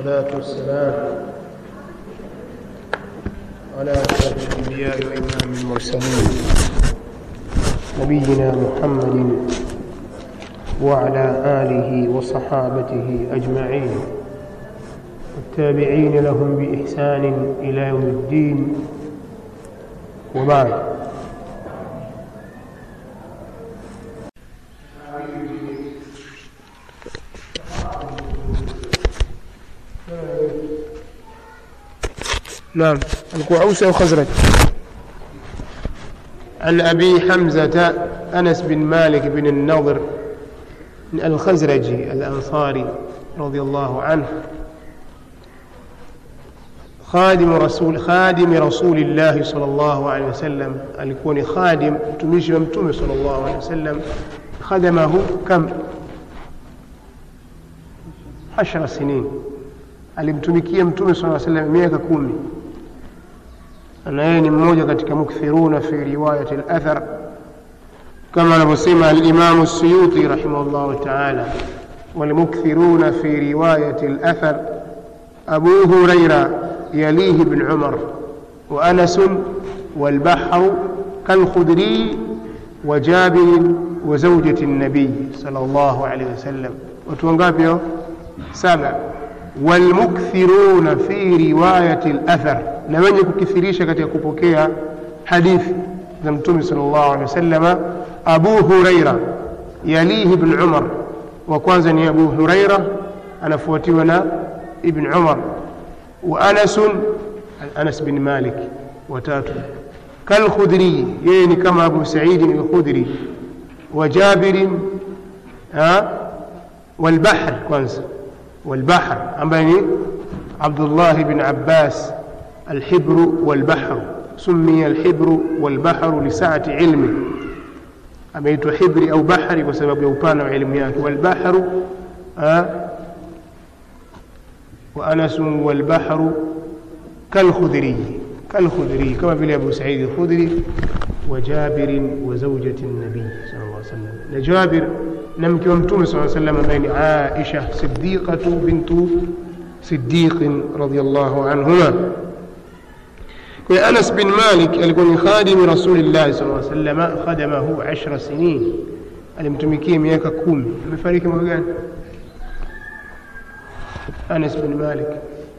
والصلاة والسلام على أشرف الأنبياء وإمام المرسلين نبينا محمد وعلى آله وصحابته أجمعين والتابعين لهم بإحسان إلى يوم الدين وبعد نعم alikuwa Ausi au Khazraj عن أبي حمزة أنس بن مالك بن النضر الخزرجي الأنصاري رضي الله عنه خادم رسول خادم رسول الله صلى الله عليه وسلم alikuwa ni khadim mtumishi wa mtume صلى الله عليه وسلم خدمه كم عشر سنين alimtumikia mtume صلى الله عليه وسلم miaka kumi na yeye ni mmoja katika mukthiruna fi riwayati al-athar kama anavyosema al-Imam as-Suyuti rahimahullah ta'ala والمكثرون في رواية الأثر أبو هريرة يليه ابن عمر وأنس والبحر كالخدري وجابر وزوجة النبي صلى الله عليه وسلم وتوانقابيو سبع والمكثرون في رواية الأثر na wenye kukithirisha katika kupokea hadithi za mtume sallallahu alaihi wasallam Abu Huraira yalihi ibn Umar wa kwanza ni Abu Huraira anafuatiwa na ibn Umar wa Anas Anas bin Malik watatu kal Khudri yeye ni kama Abu Sa'id al-Khudri wa Jabir والبحر kwanza والبحر ambaye ni Abdullah ibn Abbas الحبر والبحر سمي الحبر والبحر لسعة علمه ameitwa hibri au bahari kwa sababu ya upana wa elimu yake walbahru wa anasun walbahru kalkhudhiriyi kalkhudhiriyi kama vile abu saidi alkhudhri wa jabirin wa zaujati nabii sal llah sallam na jabir na mke wa mtume saa sallam ambaye ni aisha sidiqatu bintu sidiqin radiallahu anhuma kwa Anas bin Malik alikuwa ni khadimi Rasulillah sallallahu alaihi wasallam khadamahu 10 sinin alimtumikia miaka kumi amefariki mwaka gani Anas bin Malik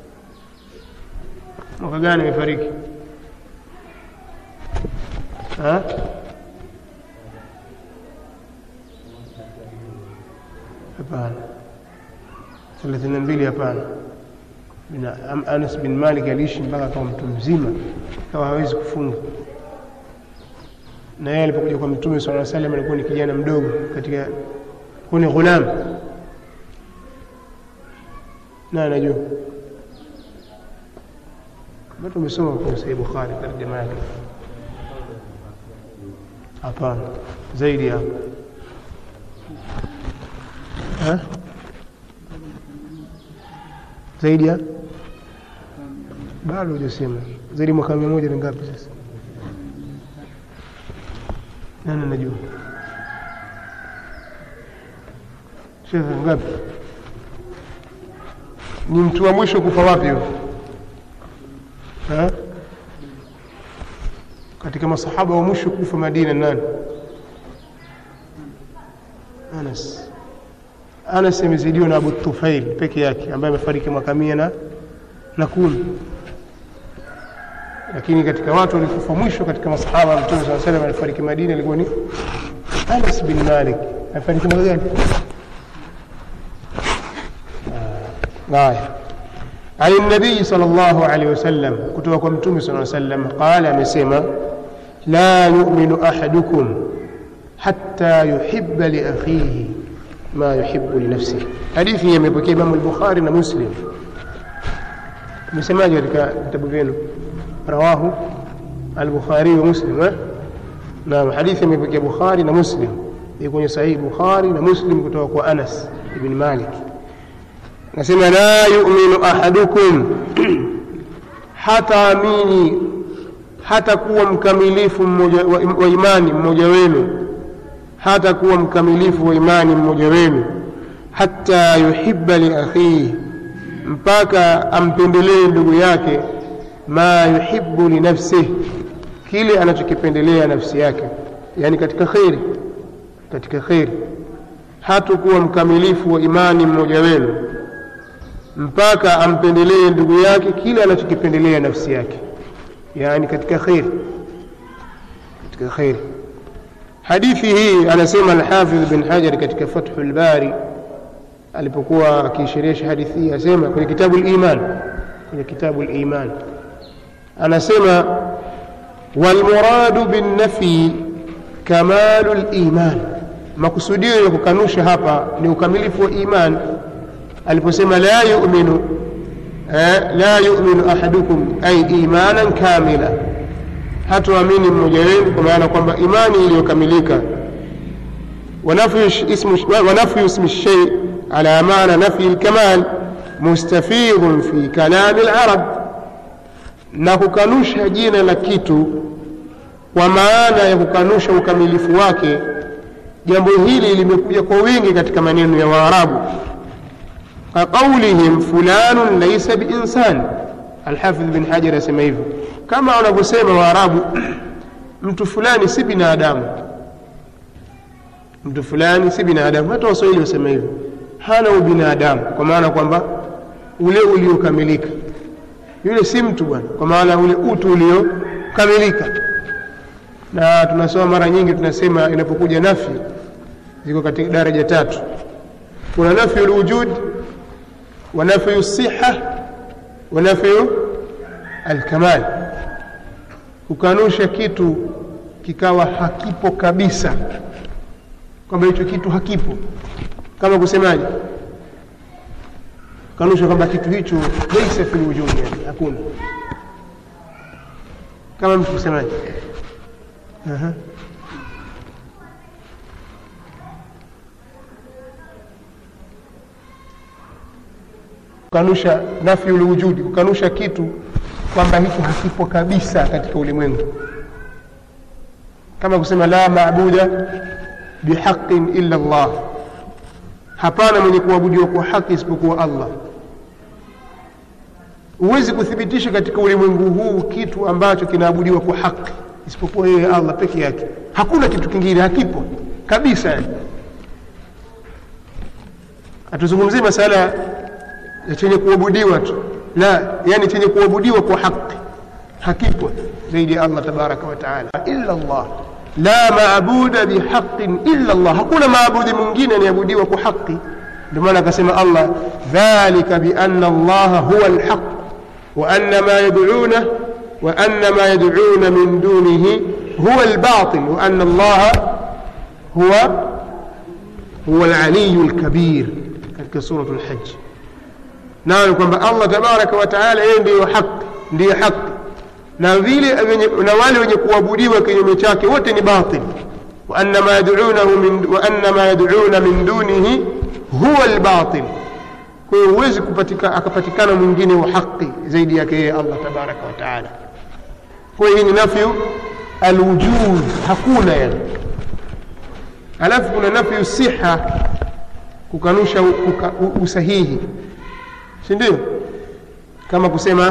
mwaka gani amefariki ha hapana 32 hapana Anas bin Malik aliishi mpaka akawa mtu mzima, akawa hawezi kufunga. Na yeye alipokuja kwa Mtume swalla salam alikuwa ni kijana mdogo katika kuwa ni ghulam, na anajua bado umesoma kwa Sahih Bukhari tarjama yake? Hapana, zaidi hapo zaidi ya bado hujasema zaidi mwaka mia moja ni ngapi sasa nani anajua shekhe ngapi ni mtu wa mwisho kufa wapi huyo katika masahaba wa mwisho kufa madina nani anas Anas amezidiwa na Abu Tufail peke yake ambaye amefariki mwaka mia na, na kumi lakini katika watu walikufa mwisho katika masahaba wa Mtume saa salam alifariki Madina alikuwa ni Anas bin Malik amefariki mwaka gani? Haya, عن النبي صلى الله عليه وسلم كتب متوم صلى الله عليه وسلم قال مسيما لا يؤمن أحدكم حتى يحب لأخيه ما يحب لنفسه hadithi imepokea Imam al-Bukhari na Muslim msemaji katika vitabu vyenu rawahu al-Bukhari wa Muslim eh na hadithi imepokea Bukhari na Muslim iko kwenye sahihi Bukhari na Muslim kutoka kwa Anas ibn Malik nasema la yu'minu ahadukum hata amini hata kuwa mkamilifu mmoja wa, wa imani mmoja wenu hata kuwa mkamilifu wa imani mmoja wenu hata yuhibba li akhihi mpaka ampendelee ndugu yake ma yuhibbu linafsihi kile anachokipendelea nafsi yake yani katika kheri katika kheri hatakuwa mkamilifu wa imani mmoja wenu mpaka ampendelee ndugu yake kile anachokipendelea nafsi yake yani katika kheri katika kheri hadithi hii anasema alhafidh bin hajar katika fathu lbari alipokuwa akiisherehesha hadithi hii asema kwenye kitabu liman kwenye kitabu liman anasema walmuradu binnafyi kamalu liman makusudio ya kukanusha hapa ni ukamilifu wa iman aliposema la yuminu eh, la yuminu ahadukum ay imanan kamila hatuamini mmoja wenu kwa maana kwamba imani iliyokamilika wanafyu ismi lshay ala maana nafyi lkamal mustafidhun fi kalami larab na kukanusha jina la kitu kwa maana ya kukanusha ukamilifu wake jambo hili limekuja kwa wingi katika maneno ya waarabu kaqaulihim fulanun laisa biinsan alhafidh bin hajar asema hivyo kama wanavyosema waarabu mtu fulani si binadamu mtu fulani si binadamu hata waswahili wasema hivyo hana ubinadamu kwa maana kwamba ule uliokamilika yule si mtu bwana kwa maana ule utu uliokamilika na tunasoma mara nyingi tunasema inapokuja nafi ziko katika daraja tatu kuna nafyu lwujud wa nafyu siha wa nafyu alkamal kukanusha kitu kikawa hakipo kabisa kwamba hicho kitu hakipo kama kusemaje kanusha kwamba kitu hicho laisa fi lwujudi yani hakuna kama mtu kusemaje Aha. kukanusha nafyu lwujudi kukanusha kitu kwamba hicho hakipo kabisa katika ulimwengu kama kusema la maabuda bihaqin illa llah hapana mwenye kuabudiwa kwa haki isipokuwa allah huwezi kuthibitisha katika ulimwengu huu kitu ambacho kinaabudiwa kwa haki isipokuwa yeye allah peke yake hakuna kitu kingine hakipo kabisa yani hatuzungumzii masala ya chenye kuabudiwa tu la yani chenye kuabudiwa kwa haki hakipo zaidi ya allah tabaraka wa taala illa llah la maabuda bihaqin illa llah hakuna maabudi mwingine anayeabudiwa kwa haki ndio maana akasema allah dhalika biana allaha huwa lhaq وأن ما يدعونه وأن ما يدعون من دونه هو الباطل وأن الله هو هو العلي الكبير katika suratu lhaji nayo kwamba allah tabaraka wataala yeye ndiyo haki ndiyo haki na vile na wale wenye kuabudiwa kinyume chake wote ni batil waana ma yaduna min dunihi huwa lbatil kwa hiyo huwezi kupatika, akapatikana mwingine wa haki zaidi yake yeye allah tabaraka wa taala kwa hiyo hii ni nafyu alwujud hakuna yani alafu kuna nafyu siha kukanusha uka, usahihi si ndio kama kusema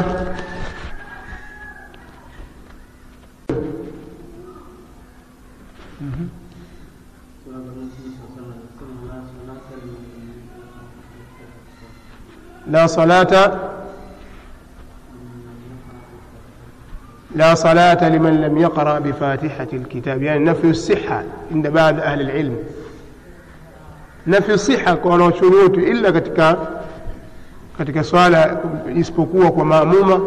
mm-hmm. لا صلاة لا صلاة لمن لم يقرأ بفاتحة الكتاب يعني نفي الصحة عند بعض أهل العلم نفي الصحة kwa shuruti illa katika katika swala isipokuwa kwa maamuma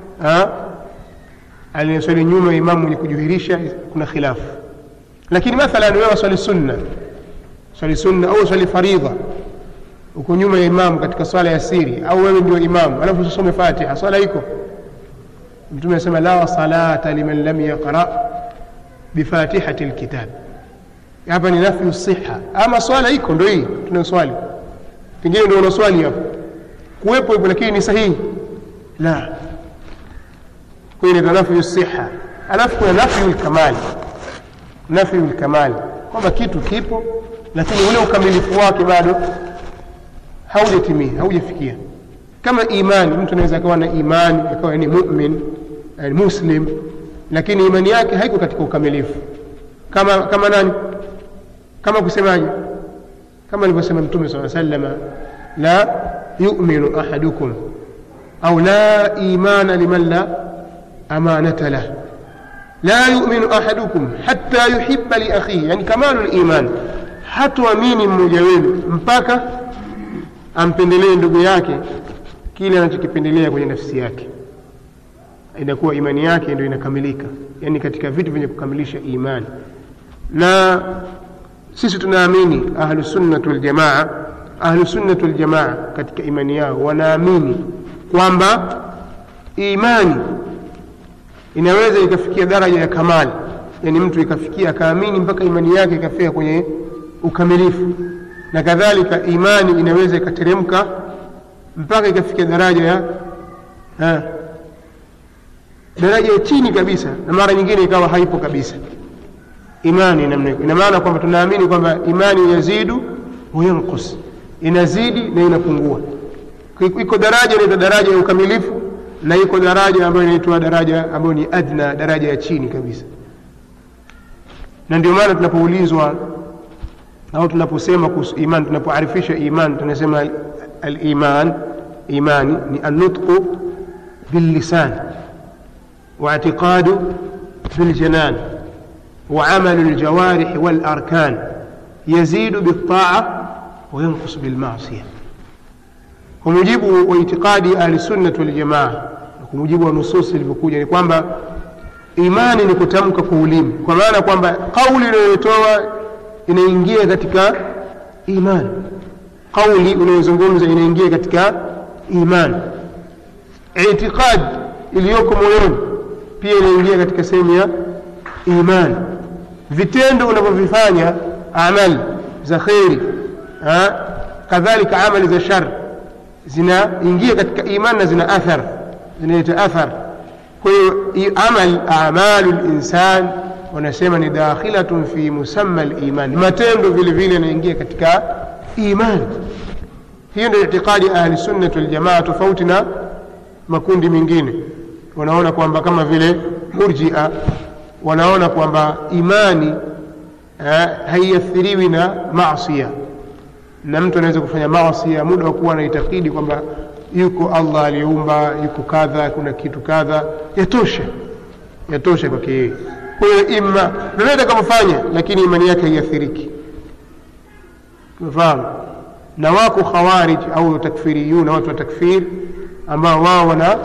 aliyeswali nyuma imamu mwenye kujuhirisha kuna khilafu lakini mathalan wewe swali sunna swali sunna au swali faridha uko nyuma ya imamu katika swala ya siri au wewe ndio imamu alafu usisome fatiha swala iko mtume anasema la salata liman lam yaqra bifatihati lkitab hapa ni nafyu siha ama swala iko ndo hii tunaswali pengine ndio unaswali hapo kuwepo hivyo lakini ni sahihi la kwa hiyo nafyu siha alafu kuna nafyu lkamali nafyu lkamali kwamba kitu kipo lakini ule ukamilifu wake bado haujatimia haujafikia kama imani mtu anaweza akawa na imani akawa ni mumin ni muslim lakini imani yake haiko katika ukamilifu kama kama nani kama kusemaje kama alivyosema mtume saa salama la yuminu ahadukum au la imana liman la amanata lah la yuminu ahadukum hatta yuhiba liakhihi yani kamalu liman hatuamini mmoja wenu mpaka ampendelee ndugu yake kile anachokipendelea kwenye nafsi yake inakuwa imani yake ndio inakamilika yani katika vitu vyenye kukamilisha imani na sisi tunaamini ahlusunnatu waljamaa ahlusunnatu waljamaa katika imani yao wanaamini kwamba imani inaweza ikafikia daraja ya kamali yani mtu ikafikia akaamini mpaka imani yake ikafika kwenye ukamilifu na kadhalika imani inaweza ikateremka mpaka ikafikia daraja ya ha, daraja ya chini kabisa na mara nyingine ikawa haipo kabisa imani namna ina maana kwamba tunaamini kwamba imani yazidu wayankus inazidi na inapungua iko daraja inaitwa daraja ya ukamilifu na iko daraja ambayo inaitwa daraja ambayo ni adna daraja ya chini kabisa na ndio maana tunapoulizwa au tunaposema kuhusu iman tunapoarifisha iman tunasema aliman imani ni annutqu billisan واعتقاد بالجنان وعمل الجوارح والأركان يزيد بالطاعة وينقص بالمعصية ومجيب واعتقاد أهل السنة والجماعة ومجيب ونصوص ilivyokuja ni kwamba imani ni kutamka kwa ulimi kwa maana kwamba kauli unayotoa inaingia katika imani kauli unayozungumza inaingia katika imani itiqad iliyoko moyoni pia inaingia katika sehemu ya imani vitendo unavyovifanya amali za kheri kadhalika amali za shar zinaingia katika imani na zina athar zinaita athar kwa hiyo amal amalu linsan wanasema ni dakhilatun fi musamma liman matendo vile vile yanaingia katika imani hiyo ndio itiqadi ahli sunnati waljamaa tofauti na makundi mengine wanaona kwamba kama vile murjia wanaona kwamba imani eh, haiathiriwi na masia na mtu anaweza kufanya masia muda wa kuwa anaitakidi kwamba yuko allah aliyeumba yuko kadha kuna kitu kadha yatosha yatosha kwake yeye kwa hiyo ima lolote atakapofanya lakini imani yake haiathiriki umefahamu na wako khawarij au takfiriyuna watu wa takfir ambao wao wana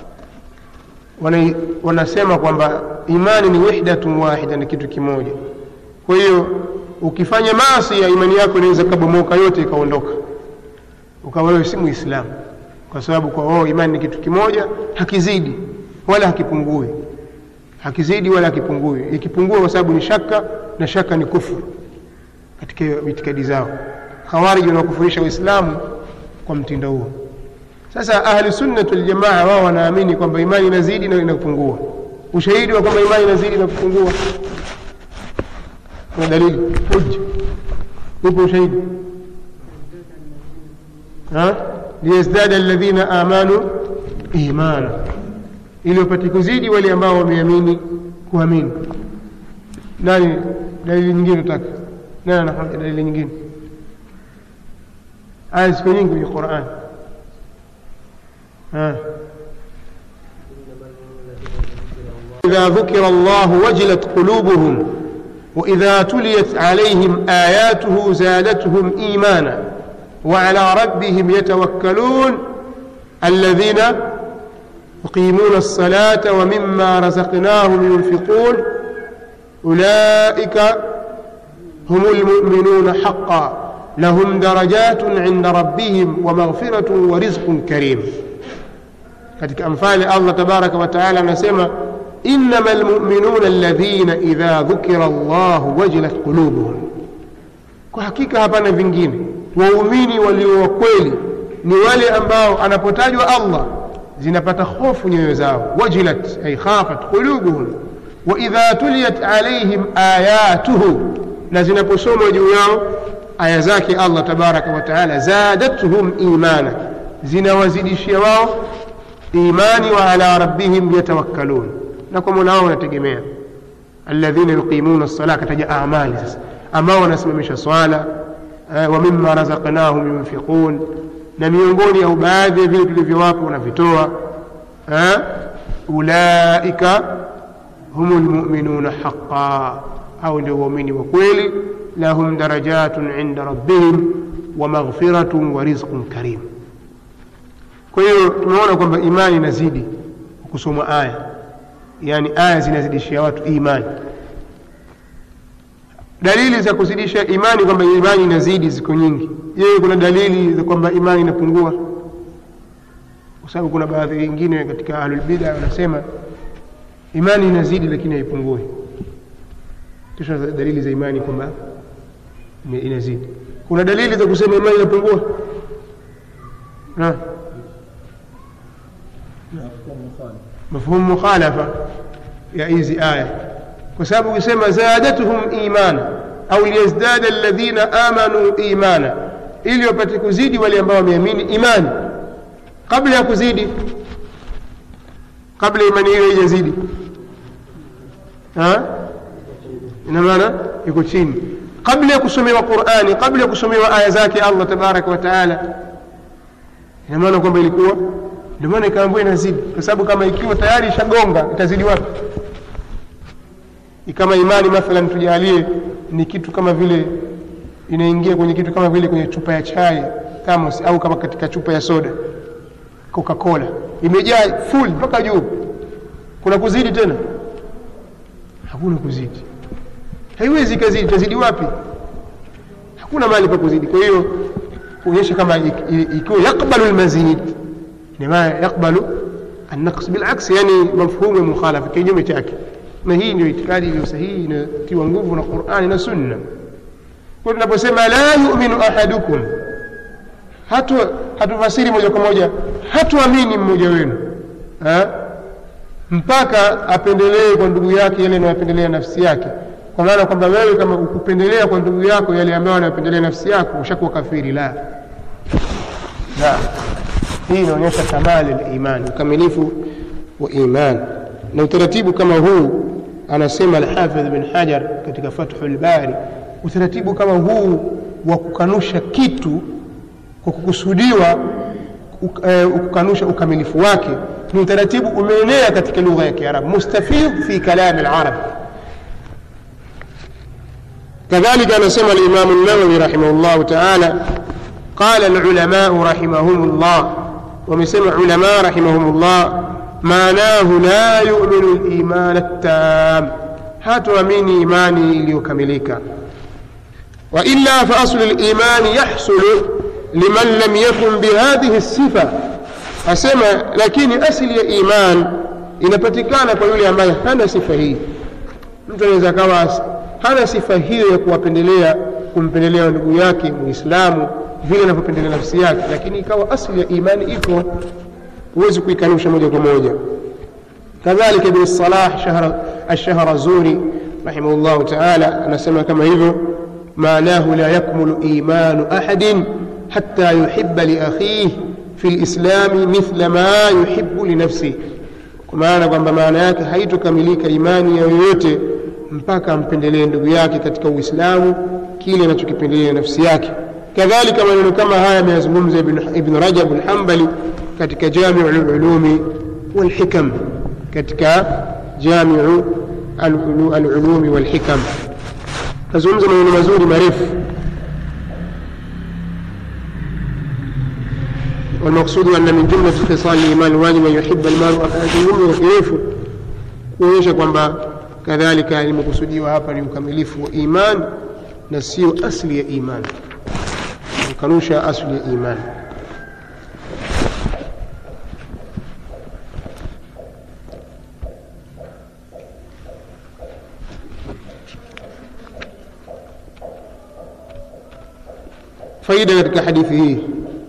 wana wanasema kwamba imani ni wahdatun wahida ni kitu kimoja kwa hiyo ukifanya maasi ya imani yako inaweza kabomoka yote ikaondoka ukawa wewe si muislamu kwa sababu kwa wao imani ni kitu kimoja hakizidi wala hakipungui hakizidi wala hakipungui ikipungua kwa sababu ni shaka na shaka ni kufuru katika itikadi zao khawariji wanakufurisha waislamu kwa mtindo huo sasa ahli sunnati waljamaa wao wanaamini kwamba imani inazidi na inapungua ushahidi wa kwamba imani inazidi na kupungua kuna dalili hujja upo ushahidi liyazdada alladhina amanu imana ili wapate kuzidi wale ambao wameamini kuamini nani dalili nyingine nataka nani anafahamu dalili nyingine aya ziko nyingi kwenye quran إذا ذكر الله وجلت قلوبهم وإذا تليت عليهم آياته زادتهم إيمانا وعلى ربهم يتوكلون الذين يقيمون الصلاة ومما رزقناهم ينفقون أولئك هم المؤمنون حقا لهم درجات عند ربهم ومغفرة ورزق كريم katika amfali allah tabaraka wataala anasema innama lmuminuna alladhina idha dhukira llahu wajilat qulubuhum kwa hakika hapana vingine waumini walio wakweli ni wale ambao anapotajwa allah zinapata hofu nyoyo zao wajilat ay khafat qulubuhum waidha tuliyat alaihim ayatuhu na zinaposomwa juu yao aya zake allah tabaraka wataala zadatuhum imana zinawazidishia wao imani wa ala rabbihim yatawakkalun na kwa mola wao wanategemea alladhina yuqimuna lsala akataja amali sasa ambao wanasimamisha swala eh, wa mima razaqnahum yunfiqun na miongoni au baadhi ya vile tulivyowapa wanavitoa eh, ulaika hum lmuminuna haqa au ndio waumini wa kweli lahum darajatun inda rabbihim wa maghfiratun wa rizqun karim kwa hiyo tumeona kwamba imani inazidi kusoma aya yaani aya zinazidishia watu imani dalili za kuzidisha imani kwamba imani inazidi ziko nyingi je kuna dalili za kwamba imani inapungua kwa sababu kuna baadhi wengine katika ahlulbida wanasema imani inazidi lakini haipungui kisha dalili za imani kwamba inazidi kuna dalili za kusema imani inapungua na mafhumu mukhalafa ya hizi aya kwa sababu ukisema zadatuhum imana au liyazdada alladhina amanu imana ili wapate kuzidi wale ambao wameamini imani kabla ya kuzidi kabla imani hiyo haijazidi ina maana iko chini kabla ya kusomewa qurani kabla ya kusomewa aya zake allah tabaraka wa taala ina maana kwamba ilikuwa ndio maana ikaambiwa inazidi kwa sababu kama ikiwa tayari ishagonga itazidi wapi kama imani mathalan tujalie ni kitu kama vile inaingia kwenye kitu kama vile kwenye chupa ya chai thamos au kama katika chupa ya soda coca cola imejaa full mpaka juu kuna kuzidi tena hakuna kuzidi haiwezi ikazidi itazidi wapi hakuna mahali pa kuzidi kwa hiyo kuonyesha kama ikiwa yakbalu lmazid inamaana yakbalu annaqs bilaks yani mafhumu ya mukhalafa kinyume chake na hii ndio itikadi iliyo sahihi inayotiwa nguvu na qurani na sunna kwa tunaposema la yuminu ahadukum hatu hatufasiri moja kwa moja hatuamini mmoja wenu ha? mpaka apendelee kwa ndugu yake yale anayopendelea nafsi yake kwa maana kwamba wewe kama ukupendelea kwa ndugu yako yale ambayo anayopendelea nafsi yako ushakuwa kafiri la la hii inaonyesha kamali liman ukamilifu wa iman na utaratibu kama huu anasema alhafidh bin hajar katika fathu lbari utaratibu kama huu wa kukanusha kitu kwa kukusudiwa kukanusha ukamilifu wake ni utaratibu umeenea katika lugha ya kiarabu mustafidh fi kalami larab كذلك أنا سمى الإمام النووي رحمه الله تعالى قال العلماء رحمهم الله ومسمى علماء رحمهم الله معناه لا يؤمن الإيمان التام hatuamini imani iliyokamilika wailla faaslu limani yahsulu liman lam yakun bihadhihi sifa asema lakini asili ya iman inapatikana kwa yule ambaye hana sifa hii mtu anaweza akawa hana sifa hiyo ya kuwapendelea kumpendelea ndugu yake muislamu vile anavyopendelea nafsi yake lakini ikawa asili ya imani iko huwezi kuikanusha moja kwa moja كذلك ابن الصلاح شهر الشهرزوري رحمه الله تعالى أنا سمع كما هيفو معناه لا يكمل إيمان أحد حتى يحب لأخيه في الإسلام مثل ما يحب لنفسه maana kwamba maana yake haitokamilika imani ya yoyote mpaka ampendelee ndugu yake katika uislamu kile anachokipendelea nafsi yake kadhalika maneno kama haya ameyazungumza ibn rajab lhambali katika jamiu lulumi walhikam katika jamiu alulumi walhikam nazungumza maneno mazuri marefu والمقصود أن من جملة خصال الإيمان الواجب أن يحب المرء أجمل وكيف kuonyesha kwamba kadhalika limekusudiwa hapa ni ukamilifu wa iman na sio asli ya iman kukanusha asli ya iman faida katika hadithi hii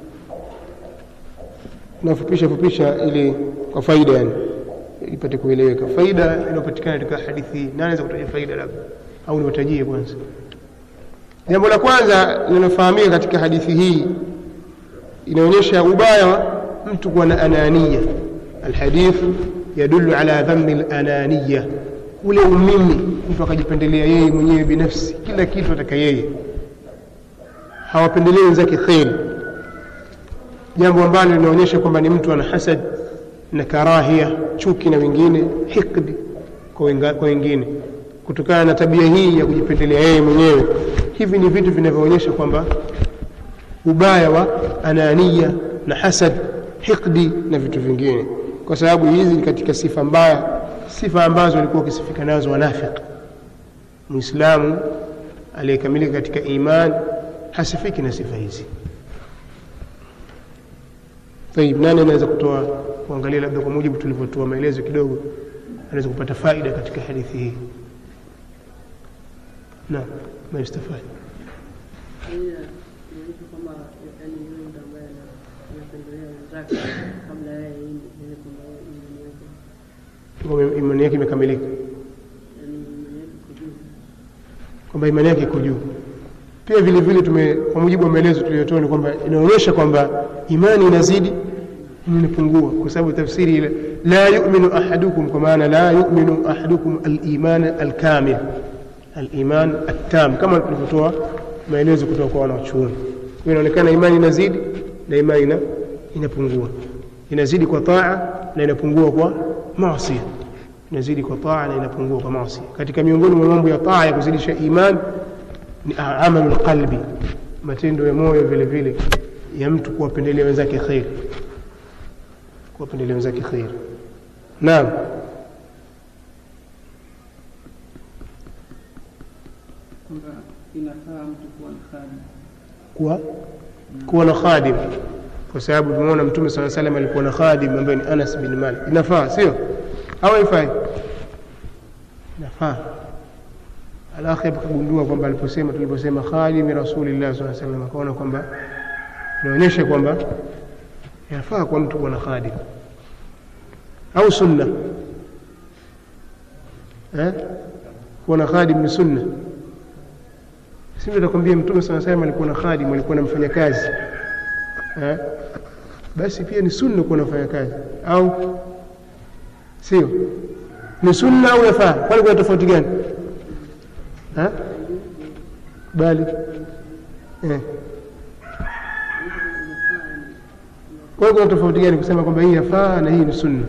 nafupisha fupisha ili kwa faida yani ipate kueleweka faida inayopatikana katika hadithi hii nani anaweza kutaja faida labda au niwatajie kwanza jambo la kwanza linafahamika katika hadithi hii inaonyesha ubaya wa mtu kuwa na anania alhadithu yadulu ala dhambi lananiya ule umimi mtu akajipendelea yeye mwenyewe binafsi kila kitu ataka yeye hawapendelei wenzake kheri jambo ambalo linaonyesha kwamba ni mtu ana hasad na karahia chuki na wengine hikdi kwa wenga- kwa wengine kutokana na tabia hii ya kujipendelea yeye mwenyewe hivi ni vitu vinavyoonyesha kwamba ubaya wa anania na hasad hikdi na vitu vingine kwa sababu hizi ni katika sifa mbaya sifa ambazo walikuwa wakisifika nazo wanafiki muislamu aliyekamilika katika iman hasifiki na sifa hizi tayib nani anaweza kutoa kuangalia labda kwa mujibu tulivyotoa maelezo kidogo anaweza kupata faida katika hadithi hii naam ma yustafadi Pia inaonyesha kwamba yaani yule mtu ambaye ana- anapendelea wenzake kabla yeye ili ili kwamba yeye imani yake kwamba imani yake imekamilika yaani imani yake iko juu. kwamba imani yake iko juu pia vile vile tume kwa mujibu wa maelezo tuliyotoa ni kwamba inaonyesha kwamba imani inazidi na inapungua kwa sababu tafsiri ile la yuminu ahadukum kwa maana la yuminu ahadukum aliman alkamil aliman attam kama tulivyotoa maelezo kutoka kwa wanachuoni kwa inaonekana imani inazidi na imani ina, inapungua inazidi kwa taa na inapungua kwa maasi inazidi kwa taa na inapungua kwa maasi katika miongoni mwa mambo ya taa ya kuzidisha imani ni amalu lqalbi matendo ya moyo vile vile ya mtu kuwapendelea wenzake kheri kuwapendelea wenzake kheri naam kwamba inafaa mtu kuwa na khadi kuwa kuwa na khadim kwa sababu tumeona mtume saa salam alikuwa na khadim ambaye ni anas bin malik inafaa sio au haifai inafaa alafu akagundua kwamba aliposema tuliposema khadimi rasulillah saa salam akaona kwamba inaonyesha kwamba inafaa kwa mtu kuwa na khadim au sunna eh? kuwa na khadim ni sunna si ndio nakwambia mtume saa salam alikuwa na khadim alikuwa na mfanyakazi eh? basi pia ni sunna kuwa na mfanyakazi au sio ni sunna au yafaa kwani kuna tofauti gani Ha? bali eh. kwa hiyo kuna tofauti gani kusema kwamba hii yafaa na hii ni sunna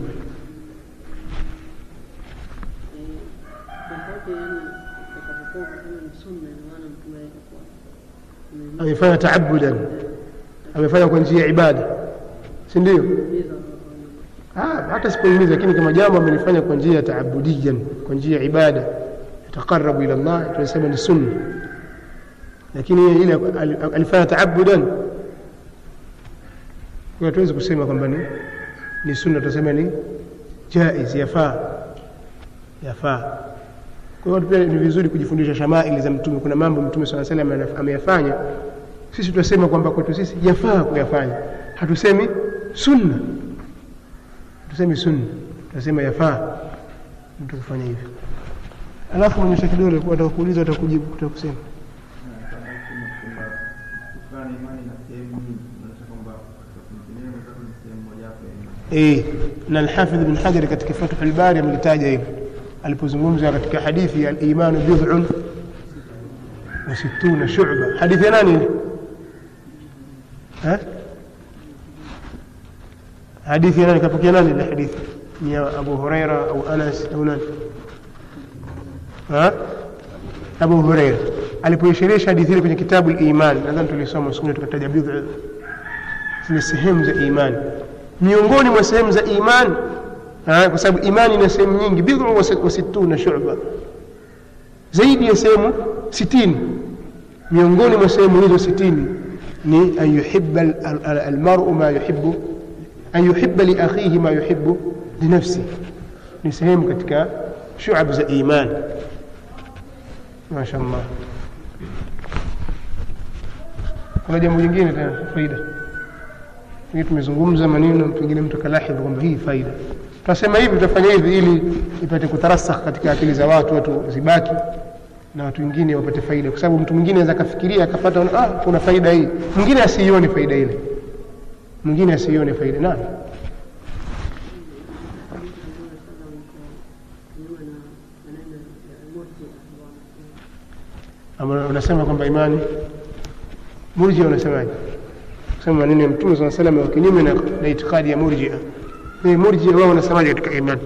tofauti yaani utakapokuwa ukisema ni sunna ina maana mtume alikuwa amehimiza amefanya taabudan amefanya kwa njia ya ibada si ndio Ah, hata sipohimiza lakini kama jambo amelifanya kwa njia ya taabudiyan kwa njia ya ibada yataqarabu ila Allah tunasema ni sunna lakini yeye ile al- alifanya taabudan kwa hiyo tuwezi kusema kwamba ni ni sunna tunasema ni jaiz yafaa yafaa kwa hiyo pia ni vizuri kujifundisha shamaili za mtume kuna mambo mtume swalla salam anaf- ameyafanya sisi tunasema kwamba kwetu sisi yafaa kuyafanya hatusemi sunna tuseme sunna tunasema yafaa mtu kufanya hivyo alafu onyesha kidole kwa atakuuliza utakujibu utakusema kutokana na imani na sehemu nyingi unaonyesha kwamba katika kumtegemea mwenzako ni sehemu mojawapo ya imani. eh na alhafidh ibn hajar katika fathul bari amelitaja hivyo alipozungumza katika hadithi ya al-iman bid'un wa sittuna shu'ba hadithi ya nani ile ha hadithi ya nani kapokea nani ile hadithi ni ya abu huraira au anas au nani ha abu huraira alipoishirisha hadithi ile kwenye kitabu al-iman nadhani tulisoma siku ile tukataja bid'a zile sehemu za imani miongoni mwa sehemu za imani ah, kwa sababu imani ina sehemu nyingi bidhu wa sit- wa sittuna shu'ba zaidi ya sehemu sitini miongoni mwa sehemu hizo sitini ni an yuhibba al- al- al- almaru ma yuhibbu an yuhibba li akhihi ma yuhibbu linafsi ni sehemu katika shu'ab za imani masha Allah kuna jambo jingine tena faida hii tumezungumza maneno pengine mtu akalahidhi kwamba hii faida tunasema hivi tutafanya hivi ili ipate kutarasakh katika akili za watu watu zibaki na watu wengine wapate faida kwa sababu mtu mwingine anaweza akafikiria akapata ah kuna faida hii mwingine asiione faida ile mwingine asiione faida naam Ama unasema kwamba imani murjia unasemaje kusema maneno ya mtume saa salam wa kinyume na, na itikadi ya murjia ni murjia wao wanasemaje katika imani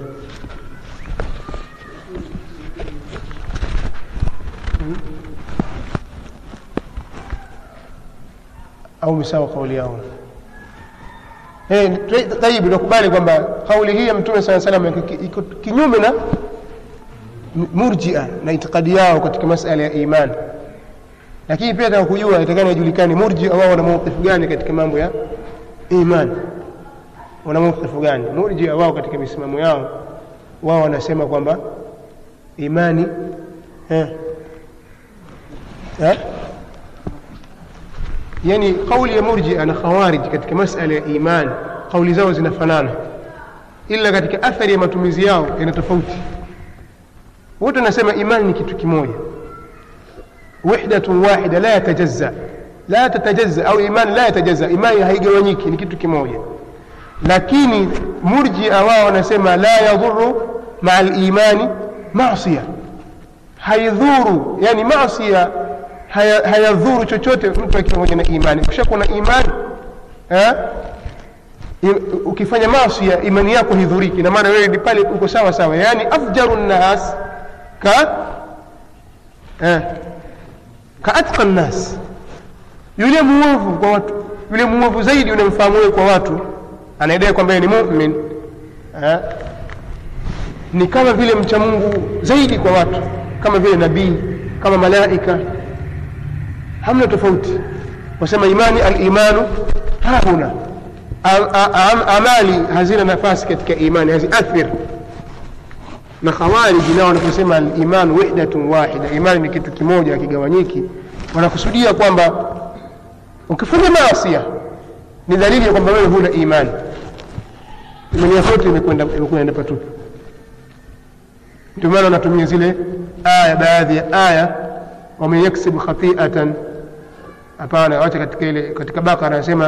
au misawa kauli yao Eh, tayib nakubali kwamba kauli hii ya mtume saa salam iko kinyume na murjia na itikadi yao katika masala ya iman lakini pia taka kujua itakana ijulikane murjia wao wana mawqifu gani katika mambo ya iman wana mawqifu gani murjia wao katika misimamo yao wao wanasema kwamba imani eh, eh? yani kauli ya murjia na khawarij katika masala ya iman kauli zao zinafanana ila katika athari ya matumizi yao yana tofauti wote wanasema imani ni kitu kimoja wahdatun wahida la yatajazza la tatajazza au imani la yatajazza imani haigawanyiki ni kitu kimoja lakini murjia wao wanasema la yadhuru maa limani masia haidhuru yani masia haya- hayadhuru chochote mtu akiwa pamoja na imani ukishakuwa na imani eh, i- ukifanya masia imani yako hidhuriki na maana wewe ni pale uko sawa sawa yani afjaru nnas ka eh, ka atqa nnas yule muovu kwa watu yule muovu zaidi unamfahamu wewe kwa watu anaidai kwamba yeye ni mumin eh, ni kama vile mcha mungu zaidi kwa watu kama vile nabii kama malaika hamna tofauti wasema imani alimanu hahuna Am- a- am- amali hazina nafasi katika imani haziathir na khawariji nao wanaposema alimanu wahdatun wahida imani ni kitu kimoja hakigawanyiki wanakusudia kwamba ukifanya maasia ni dalili ya kwamba wewe huna imani imani yako yote imekwenda imekwenda patupu ndio maana wanatumia zile aya baadhi ya aya waman yaksibu khatiatan hapana wacha katika ile katika bakara anasema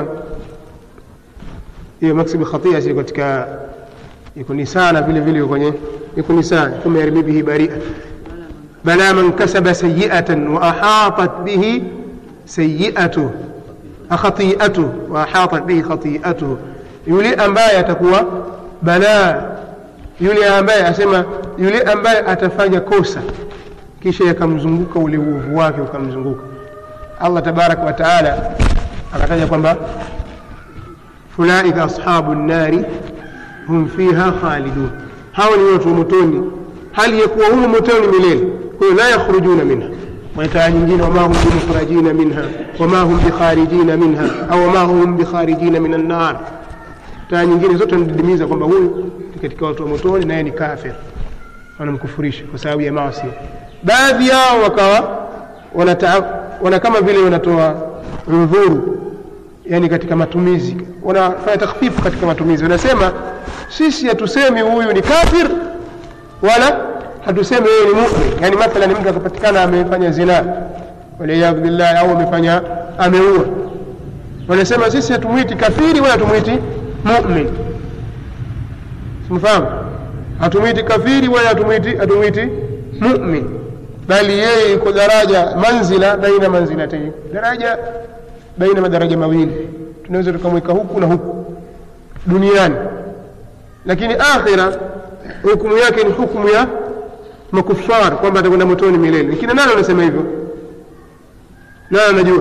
hiyo maksibu khatia si katika iko ni sana vile vile iko kwenye iko ni sana thumma yarmi bihi baria bala man kasaba sayiatan wa ahatat bihi sayiatuhu khatiatuhu wa ahatat bihi khatiatuhu yule ambaye atakuwa balaa yule ambaye asema yule ambaye atafanya kosa kisha yakamzunguka ule uovu wake ukamzunguka allah tabaraka wa taala akataja kwamba ulaika ashabu nnari hum fiha khalidun hawa ni watu wa motoni hali ya kuwa humo motoni milele kwa hiyo la yakhrujuna minha wataa nyingine wama hum bimukhrajina minha wama hum bikharijina minha au wama hum bikharijina min annar taa nyingine zote wanadidimiza kwamba huyu ni katika watu wa motoni naye ni kafir wanamkufurisha kwa sababu ya maasi baadhi yao wakawa wanata, wana kama vile wanatoa udhuru yani katika matumizi wanafanya takhfifu katika matumizi wanasema sisi hatusemi huyu ni kafir wala hatusemi yeye ni mumin yani mathalan mtu akapatikana amefanya zina waliyadhu billahi au amefanya ameua wanasema sisi hatumwiti kafiri wala hatumwiti mumin simfahamu hatumwiti kafiri wala hatumwiti hatumwiti mumin bali yeye yuko daraja manzila baina manzilatayn daraja baina madaraja mawili tunaweza tukamweka huku na huku duniani lakini akhira hukumu yake ni hukumu ya makufar kwamba atakwenda motoni milele lakini nani anasema hivyo nani anajua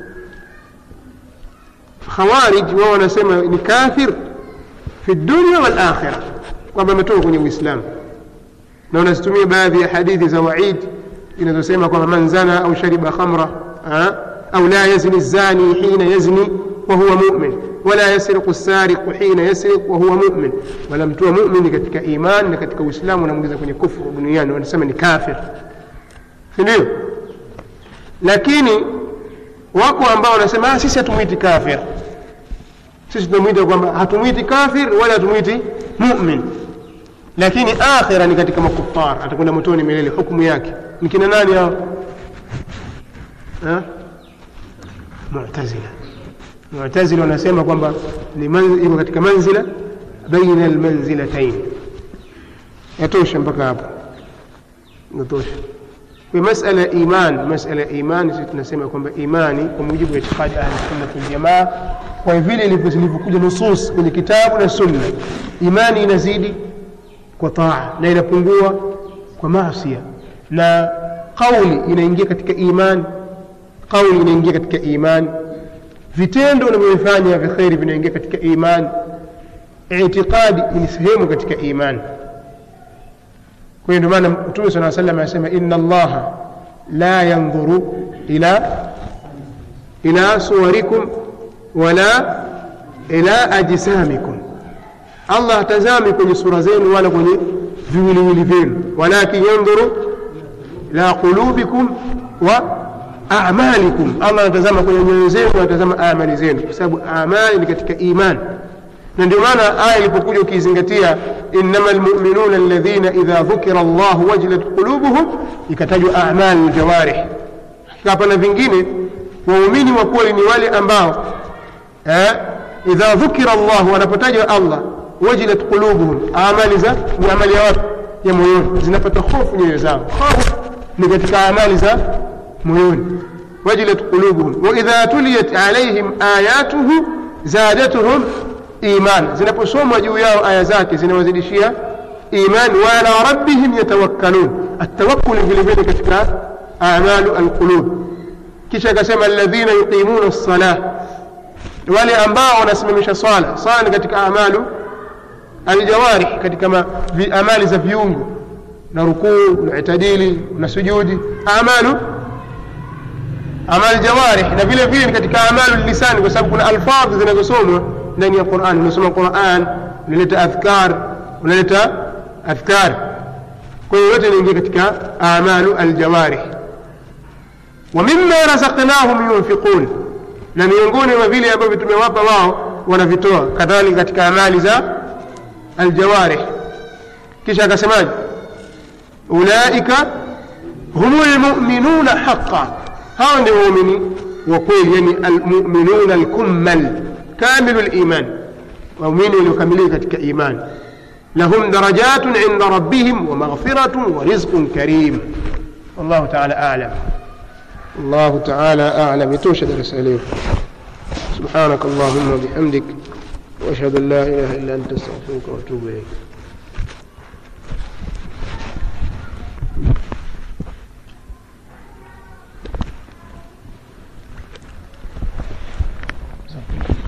khawarij wao wanasema ni kafir fi dunia wal akhira kwamba ametoka kwenye uislamu na wanazitumia baadhi ya hadithi za waid inazosema kwamba man zana au shariba khamra ah, au la yazni zani hina yazni wahuwa mumin wala yasriqu sariqu hina yasriq wahuwa mumin wanamtoa mumini katika iman na katika uislamu wanamwingiza kwenye kufru duniani wanasema ni kafir si ndio lakini wako ambao wanasema "Ah, sisi hatumwiti kafir sisi tunamwita kwamba hatumwiti kafir wala hatumwiti mumin lakini akhira ni katika makufar atakwenda motoni milele hukumu yake ni kina nani hao Ha? mu'tazila mu'tazili wanasema kwamba ni man- iko katika manzila baina almanzilatain yatosha mpaka hapo yatosha kwa masala ya iman masala ya imani sisi tunasema kwamba imani kwa mujibu wa itikadi ahli sunna wal jamaa kwa vile ilivyo- zilivyokuja nusus kwenye kitabu na sunna imani inazidi kwa taa na inapungua kwa maasia na qauli inaingia katika imani qauli inaingia katika imani vitendo unavyofanya vya kheri vinaingia katika imani itiqadi ni sehemu katika imani kwa hiyo ndio maana mtume sala salam anasema inna allaha la yandhuru ila ila suwarikum wala ila ajsamikum allah hatazami kwenye sura zenu wala kwenye viwiliwili vyenu walakin yandhuru ila qulubikum wa amalikum allah anatazama kwenye nyoyo zenu anatazama amali zenu kwa sababu amali ni katika imani na ndio maana aya ilipokuja ukiizingatia innama lmuminuna alladhina idha dhukira llahu wajilat qulubuhum ikatajwa amali ljawarih hapa na vingine waumini wa kweli ni wale ambao eh, idha dhukira llahu wanapotajwa allah wajilat qulubuhum amali za ni amali ya watu ya moyoni zinapata hofu nyoyo zao hofu ni katika amali za moyoni wajilat qulubuhum waidha tuliyat alaihim ayatuhu zadatuhum iman zinaposomwa juu yao aya zake zinawazidishia iman wa ala rabbihim yatawakkalun atawakul vile vile katika amalu alqulub kisha akasema alladhina yuqimuna lsalah wale ambao wanasimamisha swala swala ni katika amalu aljawarih katika ma, vi, amali za viungo na rukuu na itadili na sujudi amalu amali jawarih na vile vile ni katika amalu lisani kwa sababu kuna alfadhi zinazosomwa ndani ya Qur'an unasoma Qur'an unaleta adhkar unaleta adhkar kwa hiyo yote inaingia katika amalu aljawarih wa mimma razaqnahum yunfiqun na miongoni mwa vile ambavyo tumewapa wao wanavitoa kadhalika katika amali za aljawarih kisha akasemaje ulaika humul mu'minuna haqqan hao ndio waumini wa kweli yani almu'minuna alkummal kamilu liman waumini waliokamilika katika iman lahum darajatun inda rabbihim wa maghfiratun wa rizqun karim wallahu taala alam الله تعالى أعلم يتوشى درس عليه سبحانك اللهم وبحمدك وأشهد أن لا إله إلا أنت أستغفرك وأتوب إليك